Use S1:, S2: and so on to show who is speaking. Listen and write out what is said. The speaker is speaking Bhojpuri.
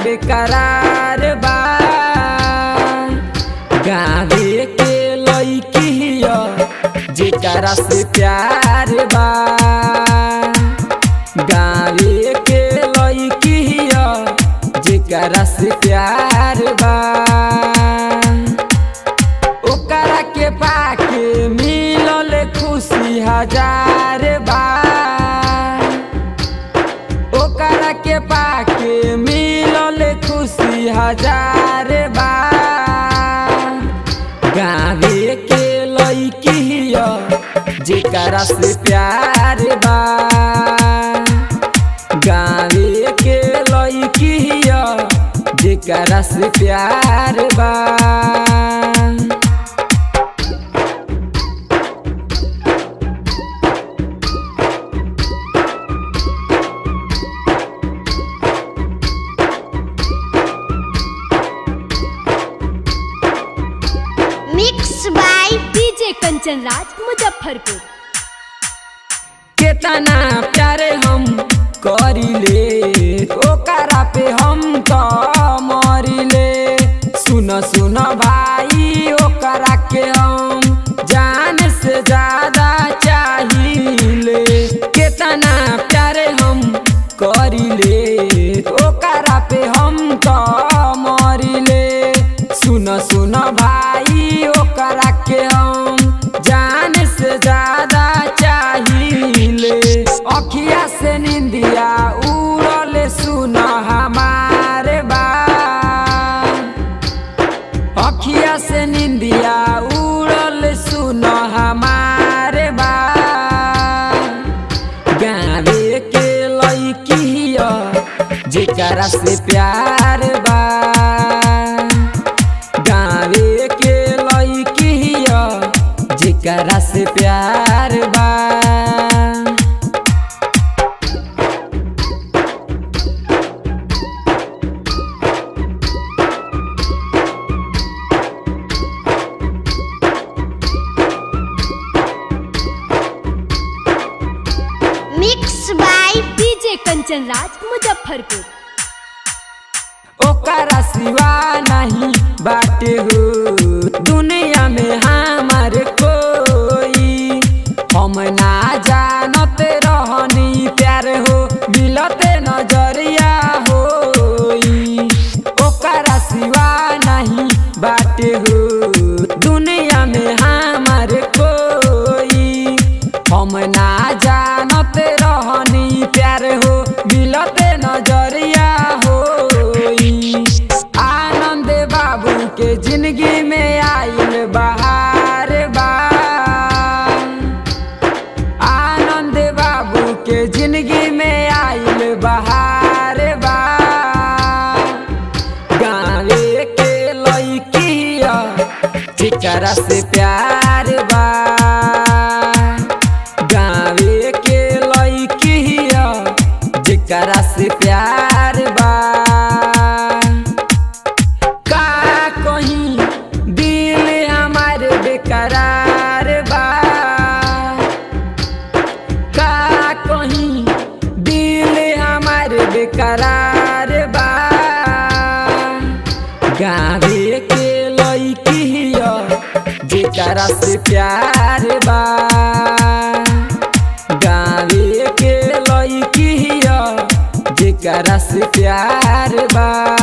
S1: बेकरार बा गावे के लईकी हिया जेकरा से प्यार बा गावे के लईकी हिया जेकरा से प्यार बा ओकरा के पाके मिलल खुशी हजार बा ओकरा के पाके मिलल खुशी हजार बा गावे के लईकी हिया जेकरा से प्यार बा गावे के लईकी हिया जेकरा से प्यार बा
S2: mix by
S3: DJ Kanchan Raj Muzaffarpur
S1: केतना प्यारे हम करिले ओकरा पे हम तो मरिले सुन सुन भाई ओकरा के हम जान से ज्यादा चाहिए केतना प्यारे हम करिले ओकरा पे हम तो मरिले सुन सुन भाई ओकरा के हम जान से ज्यादा चाहिए अखिया से निंदिया उड़ल सुन हमारे बा अखिया से निंदिया उड़ल सुन हमारे बा गावे के लईकी हिया जेकरा से प्यार बा गावे के लईकी हिया जेकरा से प्यार बा
S2: mix by
S3: DJ Kanchan Raj Muzaffarpur
S1: ओकरा सिवा नहीं बाटे हो दुनिया में हमार कोई हम ना जानत रहनी प्यार हो मिलते नजरिया होई ओकरा सिवा नहीं बाटे हो दुनिया में हमार कोई हम ना जानत रहनी प्यार हो मिलते नजरिया होई आनंद बाबू के जिंदगी में आइल बहार बा आनंद बाबू के जिंदगी में आइल बहार बा गावे के लईकी हिया जेकरा से प्यार बा गावे के लईकी हिया जेकरा से प्यार बा का कहीं दिल हमार बेकरार बा का कहीं दिल हमार बेकरार बा गावे के लईकी हिया जेकरा से प्यार बा गावे के लईकी हिया जेकरा से प्यार बा